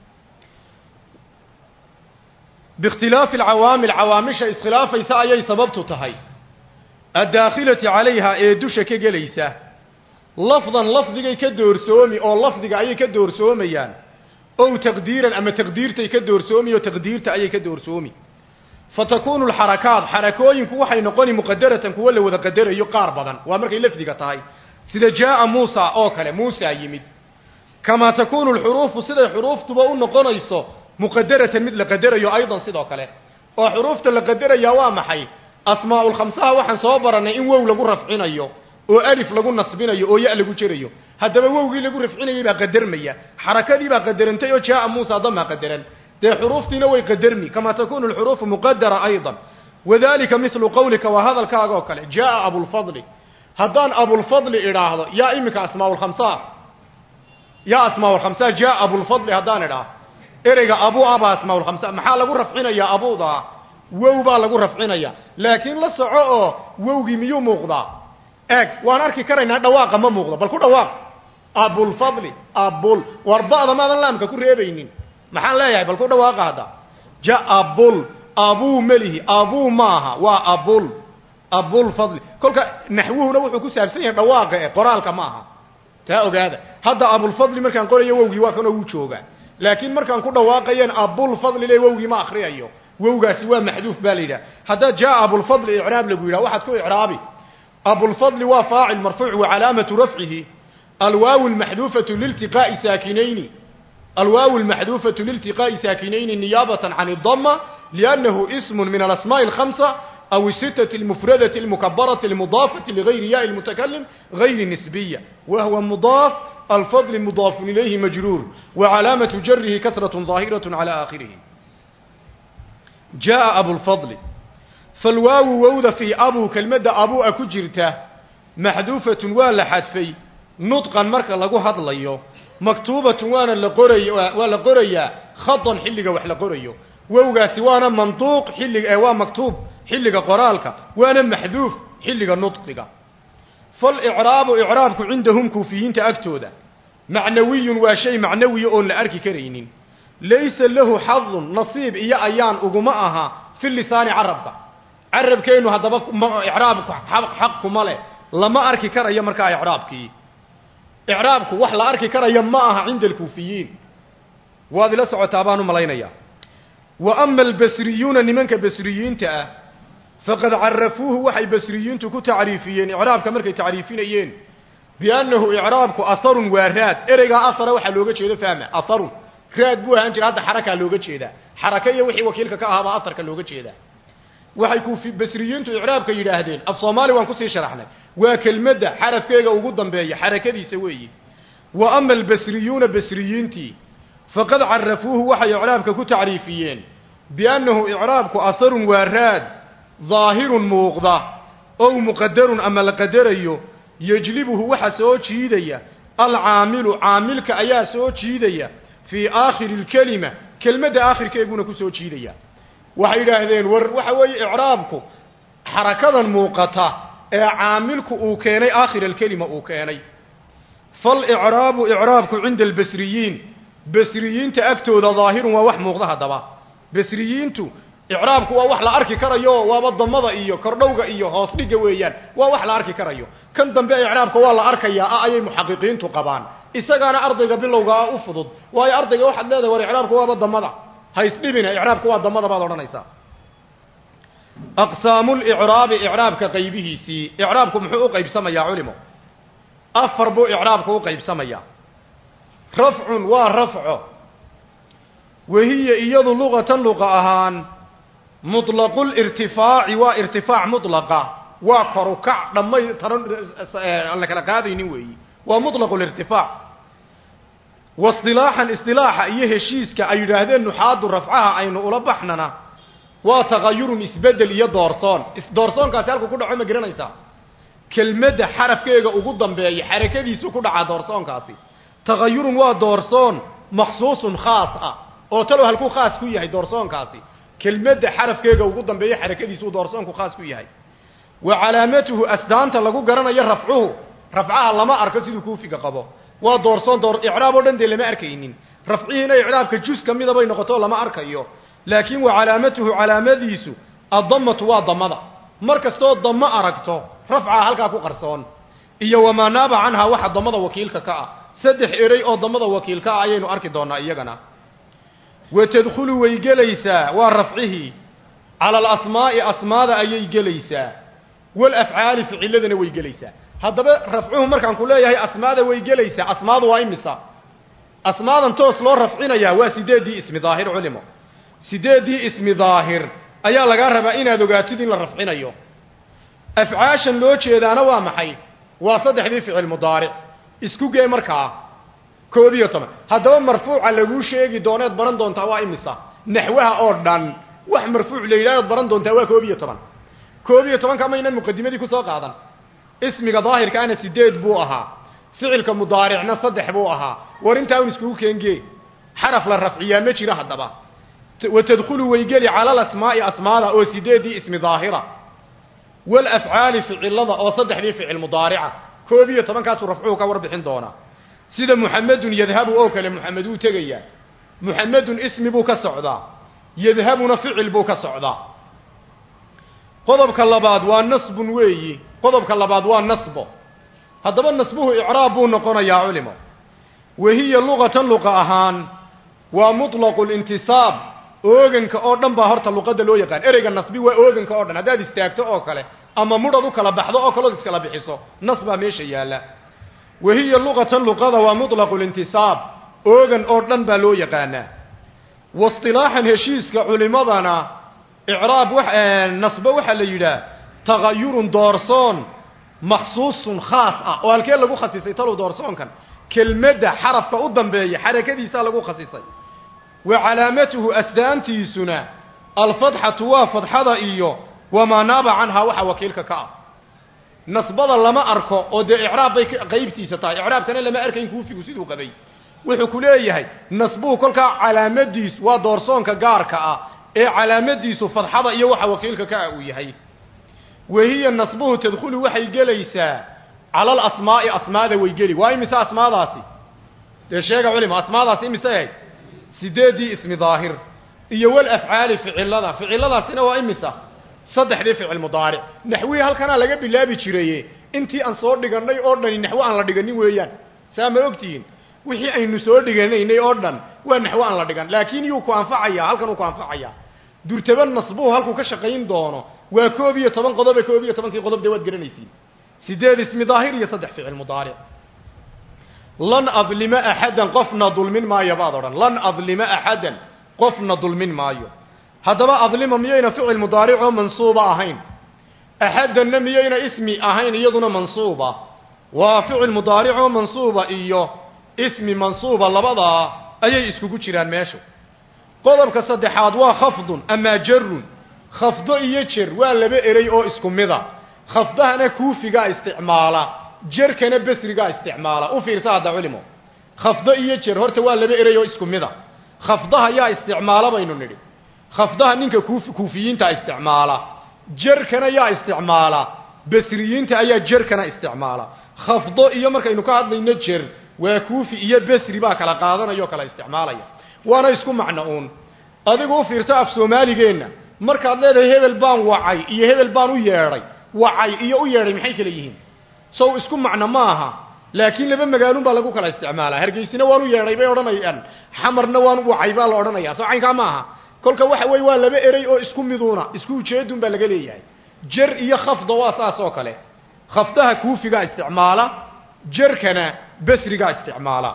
biikhtilaafi alcawaamil cawaamisha iskhilaafaysa ayay sababtu tahay addaakhilati calayha ee dusha ka gelaysa lafdan lafdigay ka doorsoomi oo lafdiga ayay ka doorsoomayaan ow taqdiiran ama taqdiirtay ka doorsoomi oo taqdiirta ayay ka doorsoomi fatakunu alxarakaat xarakooyinku waxay noqoni muqadaratan kuwo la wada qadarayo qaar badan waa markay lafdiga tahay sida jaaa muusa oo kale muusa yimid kamaa takunu alxuruufu siday xuruuftuba u noqonayso muqadaratan mid la qadarayo aydan sidoo kale oo xuruufta la qadarayaa waa maxay asmaaulkhamsaha waxaan soo barannay in wow lagu rafcinayo oo alif lagu nasbinayo oo ya lagu jerayo haddaba wowgii lagu rafcinayay baa qadarmaya xarakadii baa qadarantay oo jaaa muusa damaa qadaran dee xuruuftiina way qadarmi kamaa takunu alxuruufu muqadara aydan wadalika mithlu qawlika waa hadalkaaga oo kale jaaa abulfadli haddaan abulfadli idhaahdo yaa iminka asmaaulkhamsaa yaa asmaaulkhamsaa jaaa abulfadli haddaan idhaah ereyga abu aba asmaul khamsa maxaa lagu rafcinayaa abuda wow baa lagu rafcinaya laakiin la soco oo wowgii miyuu muuqdaa eeg waan arki karaynaa dhawaaqa ma muuqdo bal ku dhawaaq abulfadli abul war ba'da maadan laamka ku reebaynin maxaan leeyahay bal ku dhawaaqa hadda ja abul abuu melihi abuu maaha waa abul abulfadli kolka naxwuhuna wuxuu ku saabsan yahay dhawaaqa e qoraalka ma aha taa ogaada hadda abulfadli markaan qorayo wowgii waa kanoo wuu joogaa laakiin markaan ku dhawaaqayan abulfadli le wowgii ma akriyayo wowgaasi waa maxduuf baa la yidhaha haddaa jaa abulfadli icraab lagu yidhaha waxaad ku icraabi abulfadli waa faacil marfuuc wa calaamatu rafcihi alwaaw lmaxduufatu liltiqaa'i saakinayni alwaaw lmaxduufatu liltiqaa'i saakinayni niyaabatan can idama liannahu ismun min alasmaa'i alkhamsa أو الستة المفردة المكبرة المضافة لغير ياء المتكلم غير نسبية وهو مضاف الفضل مضاف إليه مجرور وعلامة جره كثرة ظاهرة على آخره جاء أبو الفضل فالواو ووذ في أبو كلمة أبو أكجرته محذوفة ولا حذفي نطقا مركا لغو هضليو مكتوبة وانا لقري ولا قريا خطا حلقة وحلا قريو wowgaasi waana manduuq xilliga waa maktuub xilliga qoraalka waana maxduuf xilliga nudqiga falicraabu icraabku cindahum kuufiyiinta agtooda macnawiyun waa shay macnawiya oon la arki karaynin laysa lahu xadun nasiib iyo ayaan uguma aha fi lisaani carabka carabkeennu haddaba icraabku xaq kuma leh lama arki karayo markaa icraabkii icraabku wax la arki karaya ma aha cinda alkuufiyiin waad ila socotaa baan u malaynayaa wa ama albasriyuuna nimanka basriyiinta ah faqad carafuuhu waxay basriyiintu ku tacriifiyeen icraabka markay tacriifinayeen biannahu icraabku aharun waa raad ereygaa ahara waxaa looga jeedo fahma aharun raad buu ahaan jira hadda xarakaa looga jeedaa xaraka iyo wixii wakiilka ka ahaabaa aharka looga jeedaa waxay kufi basriyiintu icraabka yidhaahdeen af soomaali waan kusii sharaxnay waa kelmadda xarafkeega ugu dambeeya xarakadiisa weeyi wa ama albasriyuuna basriyiintii faqad carafuuhu waxay icraabka ku tacriifiyeen biannahu icraabku aharun waa raad daahirun muuqda ow muqadarun ama la qadarayo yejlibuhu waxa soo jiidaya alcaamilu caamilka ayaa soo jiidaya fii aakhiri lkelima kelmadda aakhirkeeguna ku soo jiidaya waxay yidhaahdeen war waxa weeye icraabku xarakadan muuqata ee caamilku uu keenay aakhira alkelima uu keenay falicraabu icraabku cinda albasriyiin basriyiinta agtooda daahirun waa wax muuqda haddaba basriyiintu icraabku waa wax la arki karayo waaba damada iyo kordhowga iyo hoos dhigga weeyaan waa wax la arki karayo kan dambe icraabka waa la arkayaa ah ayay muxaqiqiintu qabaan isagaana ardayga bilowga ah u fudud waayo ardayga waxaad leedahay war icraabku waaba damada ha isdhibina icraabku waa damada baad odhanaysaa aqsaamulicraabi icraabka qaybihiisii icraabku muxuu u qaybsamayaa culimo afar buu icraabku u qaybsamayaa rafcun waa rafco wahiya iyadu luqatan luqa ahaan muطlaqulirtifaaci waa irtifaac mutlaqa waa korukac dhammay taran aan la kala qaadaynin weeyi waa muطlaqulirtifaac wasilaaxan isilaaxa iyo heshiiska ay yidhaahdeen nuxaadu rafcaha aynu ula baxnana waa tagayurun isbedel iyo doorsoon doorsoonkaasi halku ku dhaco ma garanaysaa kelmadda xarafkeega ugu dambeeya xarakadiisu ku dhacaa doorsoonkaasi tagayurun waa doorsoon maksuusun khaas ah oo talow halkuu khaas ku yahay doorsoonkaasi kelmadda xarafkeega ugu dambeeya xarakadiisuu doorsoonku khaas ku yahay wa calaamatuhu asdaanta lagu garanayo rafcuhu rafcaha lama arko siduu kuufiga qabo waa doorsoon door icraab oo dhan dee lama arkaynin rafcihiina icraabka jus ka mida bay noqoto lama arkayo laakiin wa calaamatuhu calaamadiisu addamatu waa damada mar kastoo damo aragto rafcaha halkaa ku qarsoon iyo wamaa naaba canhaa waxa damada wakiilka ka ah saddex erey oo damada wakiilka ah ayaynu arki doonaa iyagana wa tadkhulu way gelaysaa waa rafcihii cala alasmaa'i asmaada ayay gelaysaa walafcaali ficiladana way gelaysaa haddaba rafcuhu markaan ku leeyahay asmaada way gelaysaa asmaadu waa imisa asmaadan toos loo rafcinayaa waa sideeddii ismi daahir culimo sideeddii ismi daahir ayaa lagaa rabaa inaad ogaatid in la rafcinayo afcaashan loo jeedaana waa maxay waa saddexdii ficil mudaaric isku gee markaa koob iyo toban haddaba marfuuca laguu sheegi dooneed baran doontaa waa imisa naxwaha oo dhan wax marfuuc la yidhahdood baran doontaa waa koob iyo toban koob iyo tobanka maynan muqadimadii kusoo qaadan ismiga daahirkaana sideed buu ahaa ficilka mudaaricna saddex buu ahaa war intaa un iskugu keengee xaraf la rafciyaa ma jiro haddaba watadkhulu way geli cala alasmaa'i asmaada oo sideedii ismi daahira walafcaali ficilada oo saddexdii ficil mudaarica koob iyo tobankaasuu rafcuhu ka warbixin doonaa sida muxamedun yadhabu oo kale muxamed wuu tegayaa muxamedun ismi buu ka socdaa yadhabuna ficil buu ka socdaa qodobka labaad waa nasbun weeyi qodobka labaad waa nasbo haddaba nasbuhu icraab buu noqonayaa culimo wahiya luqatan luqa ahaan waa muطlaqu lintisaab ooganka oo dhan baa horta luqadda loo yaqaan ereyga nasbi waa ooganka oo dhan haddaad istaagto oo kale ama mudhad u kala baxdo oo kalood iskala bixiso nas baa meesha yaalla wahiya luqatan luqada waa muطlaqu lintisaab oogan oo dhan baa loo yaqaanaa wasilaaxan heshiiska culimadana icraab wa nasbo waxaa la yidhaah tagayurun doorsoon maksuusun khaas ah oo halkee lagu khasisay talow doorsoonkan kelmadda xarafka u dambeeya xarakadiisaa lagu khasisay wa calaamatuhu asdaantiisuna alfadxatu waa fadxada iyo wamaa naaba canhaa waxa wakiilka ka ah nasbada lama arko oo dee icraab bay qaybtiisa tahay icraabkana lama arkayn kuufigu siduu qabay wuxuu ku leeyahay nasbuhu kolkaa calaamadiisu waa doorsoonka gaarka ah ee calaamadiisu fadxada iyo waxa wakiilka ka ah uu yahay wahiya nasbuhu tadkhulu waxay gelaysaa cala alasmaa'i asmaada way geli waa imise asmaadaasi dee sheega culima asmaadaasi imise ahayd sideeddii ismi daahir iyo walafcaali ficilada ficiladaasina waa imisa saddexdii ficil mudaaric naxwihii halkanaa laga bilaabi jiraye intii aan soo dhigannay oo dhani naxwo aan la dhiganin weeyaan saa ma ogtihiin wixii aynu soo dhiganaynay oo dhan waa naxwo aan la dhigan laakiin yuu ku anfacaya halkan uu ku anfacaya durtaba nasbuhu halkuu ka shaqayn doono waa koob iyo toban qodobe koob iyo tobankii qodob dee waad garanaysiin sideed ismi daahir iyo saddex ficil mudaaric lan adlima axadan qofna dulmin maayo baad odhan lan adlima axadan qofna dulmin maayo haddaba adlima miyayna ficil mudaaric oo mansuuba ahayn axadanna miyayna ismi ahayn iyaduna mansuuba waa ficil mudaaric oo mansuuba iyo ismi mansuuba labadaa ayay iskugu jiraan meeshu qodobka saddexaad waa khafdun amaa jarun khafdo iyo jer waa laba erey oo isku mida khafdahana kuufigaa isticmaala jerkana besrigaa isticmaala u fiirsa hadda culimo khafdo iyo jer horta waa laba erey oo isku mida khafdaha yaa isticmaala baynu nidhi khafdaha ninka kuuf kuufiyiinta isticmaala jerkana yaa isticmaala besriyiinta ayaa jerkana isticmaala khafdo iyo markaynu ka hadlayno jer waa kuufi iyo besri baa kala qaadanaya oo kala isticmaalaya waana isku macno uun adigu u fiirso af soomaaligeenna markaad leedahay hebel baan wacay iyo hebel baan u yeedhay wacay iyo u yeedhay maxay kala yihiin sow isku macno ma aha laakiin laba magaalun baa lagu kala isticmaalaa hargeysina waan u yeedhay bay odhanayaan xamarna waan wacay baa la odhanaya soo caynkaa ma aha kolka waxa weye waa laba erey oo isku miduuna isku ujeedun baa laga leeyahay jer iyo khafda waa saas oo kale khafdaha kuufigaa isticmaala jerkana besrigaa isticmaala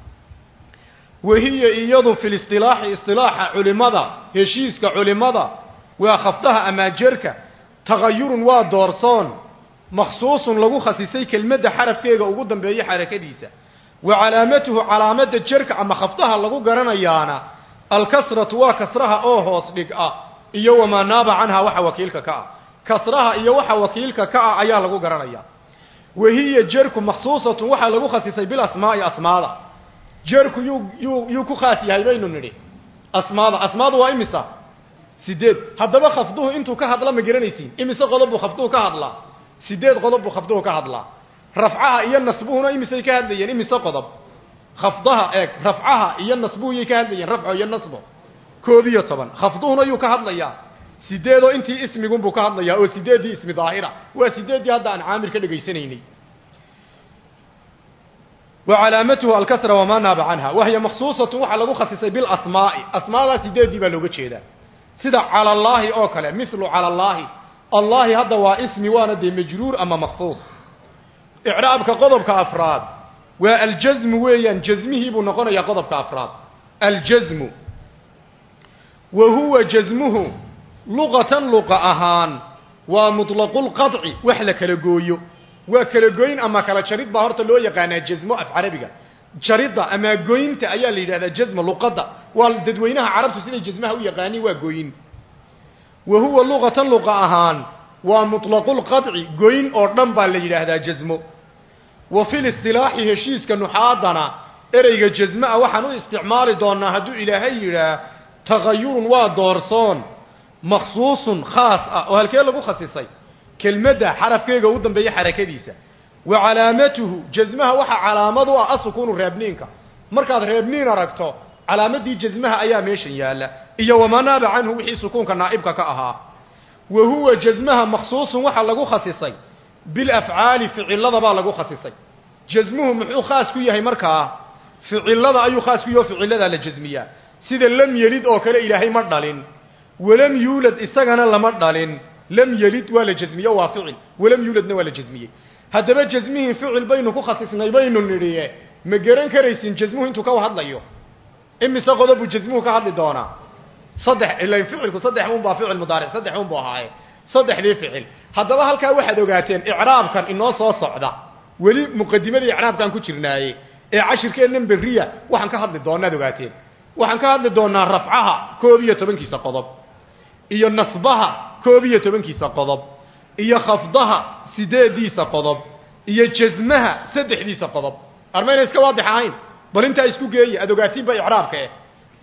wahiya iyadu fi listilaaxi istilaaxa culimada heshiiska culimada waa khafdaha amaa jerka tagayurun waa doorsoon makhsuusun lagu khasisay kelmadda xarafkeega ugu dambeeyo xarakadiisa wa calaamatuhu calaamada jerka ama khafdaha lagu garanayaana alkasratu waa kasraha oo hoos dhig ah iyo wamaa naaba canha waxa wakiilka ka ah kasraha iyo waxa wakiilka ka ah ayaa lagu garanaya wahiya jerku makhsuusatun waxaa lagu khasisay bilasmaa'i asmaada jerku yuu yuu yuu ku khaas yahay baynu nidhi asmaada asmaadu waa imisa sideed haddaba khafduhu intuu ka hadla ma garanaysiin imise qodob buu khafduhu ka hadlaa sideed qodob buu khafduhu ka hadlaa rafcaha iyo nasbuhuna imisay ka hadlayeen imise qodob khafdaha eeg rafcaha iyo nasbuhu yay ka hadlayeen rafco iyo nasbo koob iyo toban khafduhuna yuu ka hadlayaa sideedoo intii ismigunbuu ka hadlayaa oo sideeddii ismi daahira waa sideeddii hadda aan caamir ka dhegaysanaynay wa calaamatuhu alkasra wamaa naaba canha wahiya maksuusatun waxaa lagu khasisay bilasmaa'i asmaadaa sideeddii baa looga jeedaa sida cala allaahi oo kale mithlu cala allaahi allahi hadda waa ismi waana dee majruur ama makfuud icraabka qodobka afraad waa aljazmu weeyaan jazmihii buu noqonayaa qodobka afraad aljazmu wa huwa jazmuhu luqatan luqa ahaan waa muطlaqulqaطci wax la kala gooyo waa kala goyn ama kala jarid baa horta loo yaqaanaa jazmo af carabiga jaridda ama goynta ayaa la yidhahdaa jazma luqadda waa dadweynaha carabtu siday jazmaha u yaqaaniin waa gooyin wa huwa luqatan luqa ahaan waa muطlaqulqaطci goyn oo dhan baa la yidhaahdaa jazmo wa fi listilaaxi heshiiska nuxaadana ereyga jasmaa waxaan u isticmaali doonaa hadduu ilaahay yidhaah tagayurun waa doorsoon makhsuusun khaas ah oo halkee lagu khasisay kelmadda xarafkeega u dambeeya xarakadiisa wa calaamatuhu jasmaha waxaa calaamad u ah asukuunu reebniinka markaad reebniin aragto calaamadii jasmaha ayaa meeshan yaalla iyo wamaa naaba canhu wixii sukuunka naa'ibka ka ahaa wa huwa jasmaha makhsuusun waxaa lagu khasisay bilafcaali ficilada baa lagu khasisay jasmuhu muxuu khaas ku yahay markaa ficilada ayuu khaas ku yahay oo ficiladaa la jasmiyaa sida lam yelid oo kale ilaahay ma dhalin walam yuulad isagana lama dhalin lam yelid waa la jasmiye waa ficil walam yuuladna waa la jasmiyey haddaba jasmihii ficil baynu ku khasisnay baynu nidhiye ma garan karaysin jasmuhu intuu ka hadlayo imise qodobuu jasmuhu ka hadli doonaa saddex ila ficilku saddex un baa ficil mudaaric saddex un buu ahaaye saddexdii ficil haddaba halkaa waxaad ogaateen icraabkan inoo soo socda weli muqadimadii icraabkaan ku jirnaaye ee cashirkeennan berriya waxaan ka hadli doonaad ogaateen waxaan ka hadli doonaa rafcaha koob iyo tobankiisa qodob iyo nasbaha koob iyo tobankiisa qodob iyo khafdaha sideediisa qodob iyo jasmaha saddexdiisa qodob armayna iska waadix ahayn bal intaa isku geeya aad ogaatiin ba icraabka eh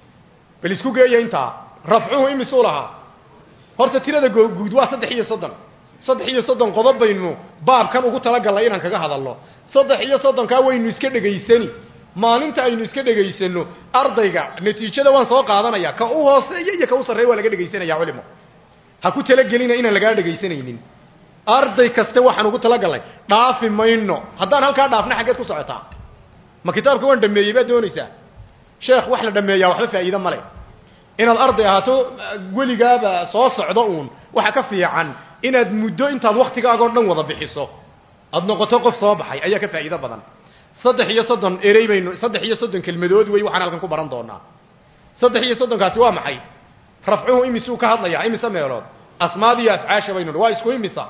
bal isku geeya intaa rafcuhu imisuu lahaa horta tirada guud waa saddex iyo soddon saddex iyo soddon qodob baynu baabkan ugu talagalnay inaan kaga hadalno saddex iyo soddonkaa waynu iska dhegaysani maalinta aynu iska dhegaysano ardayga natiijada waan soo qaadanaya ka u hooseeya iyo ka u sarreeya waa laga dhegaysanaya culimo ha ku talagelina inaan lagaa dhegaysanaynin arday kaste waxaan ugu talagalnay dhaafi mayno haddaan halkaa dhaafna xaggeed ku socotaa ma kitaabka waan dhameeyey baad doonaysaa sheekh wax la dhameeyaa waxba faa'iide male inaad arday ahaato weligaaba soo socdo uun waxa ka fiican inaad muddo intaad waktigaagoo dhan wada bixiso aad noqoto qof soo baxay ayaa ka faa'iido badan saddex iyo soddon erey baynu saddex iyo soddon kelmadood wey waxaan halkan ku baran doonaa saddex iyo soddonkaasi waa maxay rafcuhu imisuu ka hadlayaa imise meelood asmaad iyo afcaasha baynu waa isku imisa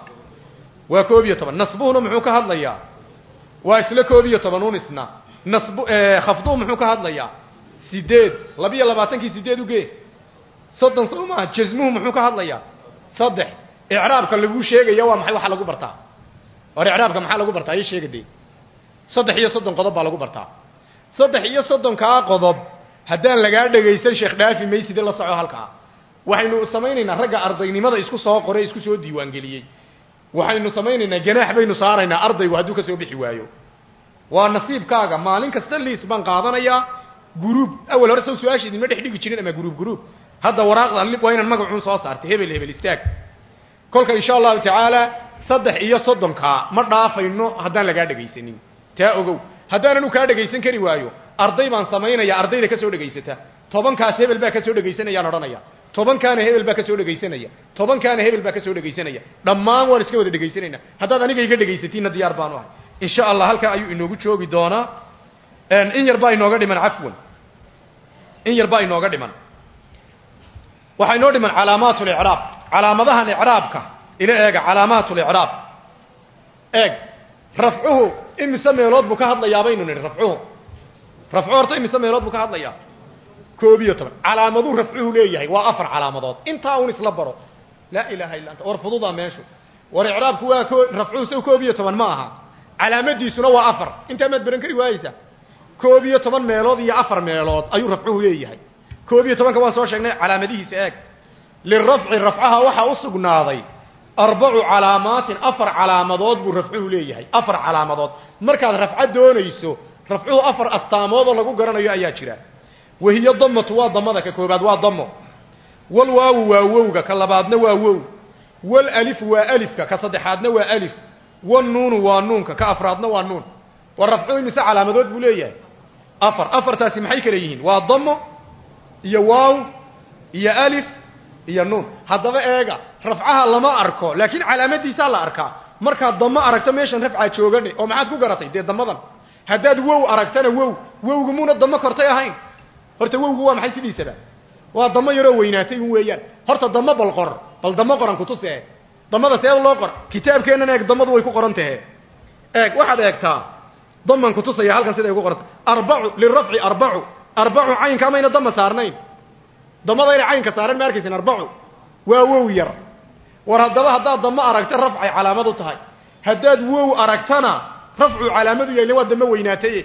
waa koob iyo toban nasbuhuna muxuu ka hadlayaa waa isla koob iyo toban un isna nasb khafduhu muxuu ka hadlayaa sideed labiyo labaatankii sideed ugee soddon soo maaha jasmuhu muxuu ka hadlayaa saddex icraabka laguu sheegaya waa maxay waxa lagu bartaa war icraabka maxaa lagu bartaa ii sheega dee saddex iyo soddon qodob baa lagu bartaa saddex iyo soddonkaa qodob haddaan lagaa dhegaysan sheekh dhaafi mayside la soco halkaa waxaynu samaynaynaa ragga ardaynimada isku soo qoray isku soo diiwaangeliyey waxaynu samaynaynaa ganaax baynu saaraynaa ardaygu hadduu ka soo bixi waayo waa nasiibkaaga maalin kasta liis baan qaadanayaa guruub awal hore saw su-aasha idinma dhex dhigi jirin ama guruub guruub hadda waraaqdan waa inaan magacuun soo saartay hebel hebel istaag kolka insha allahu tacaala saddex iyo soddonkaa ma dhaafayno haddaan lagaa dhegaysanin taa ogow haddaananu kaa dhegaysan kari waayo arday baan samaynaya ardayda ka soo dhegaysata tobankaas hebel baa ka soo dhegaysanayaan odhanaya tobankaana hebel baa ka soo dhegaysanaya tobankaana hebel baa ka soo dhegaysanaya dhammaan waan iska wada dhegaysanayna haddaad aniga iga dhegaysatiinna diyaar baanu ahay insha allah halkaa ayuu inoogu joogi doonaa in yar baa inooga dhiman cafwan in yar baa inooga dhiman waxaa inoo dhiman calaamaat licraab calaamadahan icraabka ila eega calaamaat licraab eeg rafcuhu imise meelood buu ka hadlayaa baynu nidhi rafcuhu rafcuhu horta imise meelood buu ka hadlayaa koob iyo toban calaamaduu rafcuhu leeyahay waa afar calaamadood intaa un isla baro laa ilaha illa anta war fududaa meeshu war icraabku waa ko rafcuhu saw koob iyo toban ma aha calaamadiisuna waa afar intaa maad baran kari waayeysaa koob iyo toban meelood iyo afar meelood ayuu rafcuhu leeyahay koob iyo tobanka waan soo sheegnay calaamadihiisa eeg lirafci rafcaha waxaa u sugnaaday arbacu calaamaatin afar calaamadood buu rafcuhu leeyahay afar calaamadood markaad rafco doonayso rafcuhu afar astaamood oo lagu garanayo ayaa jira wahiyo damatu waa damada ka koobaad waa damo wal waawu waa wowga ka labaadna waa wow wal alifu waa alifka ka saddexaadna waa alif wanuunu waa nuunka ka afraadna waa nuun war rafcuhu imise calaamadood buu leeyahay afar afartaasi maxay kale yihiin waa damo iyo waaw iyo alif iyo nuun haddaba eega rafcaha lama arko laakiin calaamadiisaa la arkaa markaad damo aragto meeshan rafcaa joogane oo maxaad ku garatay dee damadan haddaad wow aragtana wow wowgu muuna damo kortay ahayn horta wowgu waa maxay sidiisaba waa damo yaroo weynaatay un weeyaan horta damo bal qor bal damo qoran kutus ee damada see loo qor kitaabkeennan eeg damadu way ku qoran tahe eeg waxaad eegtaa daman kutusaya halkan siday ku qoranta arbacu lirafci arbacu arbacu caynka mayna dama saarnayn damadayna caynka saaran ma arkaysin arbacu waa wow yar war haddaba haddaad damo aragta rafcay calaamad u tahay haddaad wow aragtana rafcu calaamadu yahay waa damo weynaataye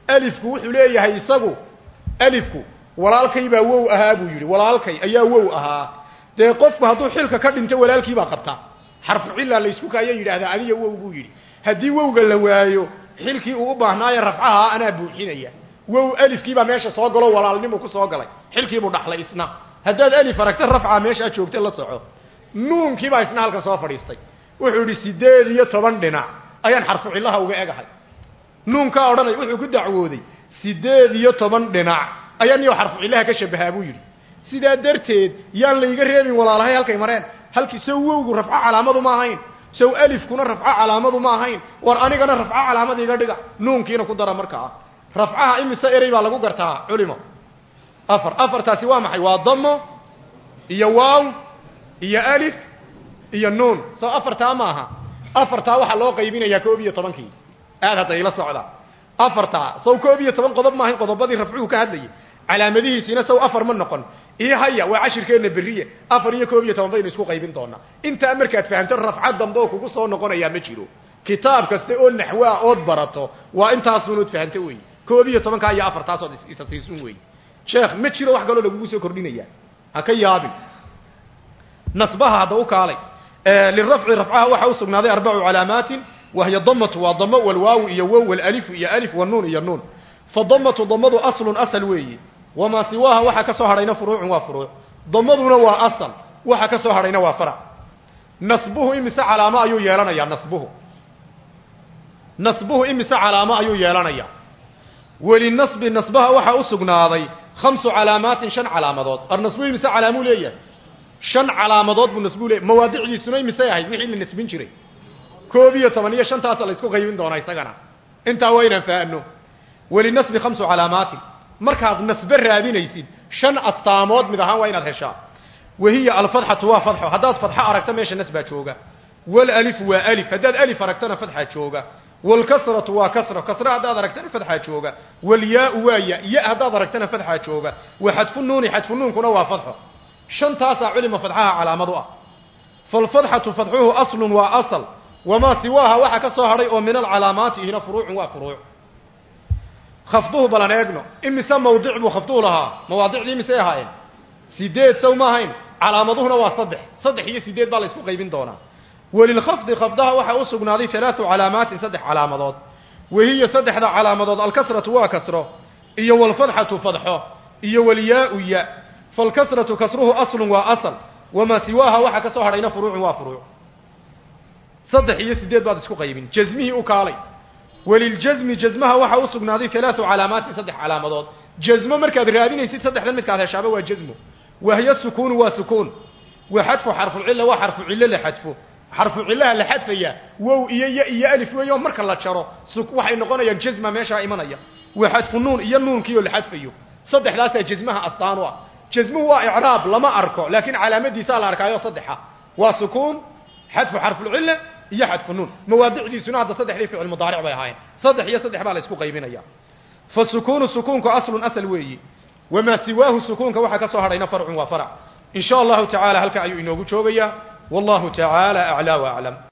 alifku wuxuu leeyahay isagu alifku walaalkay baa wow ahaa buu yidhi walaalkay ayaa wow ahaa dee qofku hadduu xilka ka dhinto walaalkii baa qabta xarfu cilla laysku kaaya yidhaahdaa adiga wow buu yidhi haddii wowga la waayo xilkii uu u baahnaaye rafcaha anaa buuxinaya wow alifkiibaa meesha soo galo walaalnimu ku soo galay xilkiibuu dhaxlay isna haddaad alif aragta rafca meeshaa joogta la soco nuunkiibaa isna halka soo fadhiistay wuxuu idhi sideed iyo toban dhinac ayaan xarfu cillaha uga egahay nuunkaa odhanay wuxuu ku dacwooday sideed iyo toban dhinac ayaan iyo xarfu cillaha ka shabahaa buu yidhi sidaa darteed yaan layga reebin walaalahay halkay mareen halkii sow wowgu rafco calaamadu ma ahayn sow alifkuna rafco calaamadu ma ahayn war anigana rafco calaamad iga dhiga nuunkiina ku dara markaa rafcaha imise erey baa lagu gartaa culimo afar afartaasi waa maxay waa damo iyo waaw iyo alif iyo nuun soo afartaa maaha afartaa waxaa loo qaybinayaa koob iyo tobankii aad hadda ila socda afartaa sow koob iyo toban qodob maahayn qodobadii rafcuhu ka hadlayay calaamadihiisiina sow afar ma noqon ii haya waa cashirkeenna beriye afar iyo koob iyo toban baynu isku qaybin doonaa intaa markaad fahamto rafca dambe oo kugu soo noqonayaa ma jiro kitaab kasta oo naxwaa ood barato waa intaasunood fahamto wey koob iyo tobankaa iyo afartaasood isa siisun wey sheekh ma jiro wax kaloo lagugu soo kordhinaya ha ka yaabin nasbaha hadda u kaalay lirafci rafcaha waxaa usugnaaday arbacu calaamaatin wahiya damatu waa damo walwaawu iyo wow walalifu iyo alif wanuun iyo nuun fadamatu damadu aslun asal weeye wamaa siwaaha waxa ka soo hadhayna furuucun waa furuuc damaduna waa asal waxa ka soo hadhayna waa farac nasbuhu imise calaamo ayuu yeelanayaa nasbuhu nasbuhu imise calaamo ayuu yeelanayaa welinasbi nasbaha waxaa u sugnaaday khamsu calaamaatin shan calaamadood ar nasbuhu imise calaamuu leeyahay shan calaamadood buu nasbuu leeyahy mawaadicdiisuna imisay ahayd wixii la nasbin jiray koob iyo toban iyo shantaasa la isku qaybin doonaa isagana intaa waa inaan fahanno welinasbi khamsu calaamaatin markaad nasbe raadinaysid shan astaamood mid ahaan waa inaad heshaa wahiya alfadxatu waa fadxo haddaad fadxo aragto meesha nas baa jooga walalifu waa alif haddaad alif aragtona fadxaa jooga walkasratu waa kasro kasro haddaad aragtana fadxaa jooga walyaau waa ya ya haddaad aragtana fadxaa jooga wa xadfu nuuni xadfu nuunkuna waa fadxo shantaasaa culima fadxaha calaamad u ah falfadxatu fadxuhu aslun waa asal wamaa siwaaha waxa ka soo hadhay oo min alcalaamaati ihna furuucun waa furuuc khafduhu balan eegno imise mawdic buu khafduhu lahaa mawaadicdii imisay ahaayeen sideed sow ma ahayn calaamaduhuna waa saddex saddex iyo sideed baa la isku qaybin doonaa walilkhafdi khafdaha waxaa u sugnaaday halaatu calaamaatin saddex calaamadood wahiya saddexda calaamadood alkasratu waa kasro iyo walfadxatu fadxo iyo walyaau ya falkasratu kasruhu aslun waa asal wamaa siwaaha waxa ka soo hadhayna furuucun waa furuuc saddex iyo sideed baad isku qaybin jasmihii u kaalay waliljasmi jasmaha waxaa u sugnaaday halaatu calaamaatin saddex calaamadood jasmo markaad raadinaysid saddexdan midkaad heshaaba waa jasmo wahiya sukuunu waa sukuun wa xadfu xarfucilla waa xarfu cillo la xadfo xarfu cillaha la xadfaya wow iyo ya iyo alif weeyo marka la jaro waxay noqonayaan jasma meeshaa imanaya wa xadfu nuun iyo nuunkiioo la xadfayo saddexdaasaa jasmaha astaan u ah jasmuhu waa icraab lama arko laakiin calaamadiisaa la arkaayo saddexa waa sukuun xadfu xarfulcilla iyo xadfu nuun mawaadicdiisuna hadda saddexdii ficil mudaaric bay ahaayeen saddex iyo saddex baa la isku qaybinaya fa sukuunu sukuunku aslun asal weeyi wamaa siwaahu sukuunka waxaa ka soo hadhayna farcun waa farac in sha allahu tacaala halka ayuu inoogu joogayaa wallahu tacaala aclaa wa aclam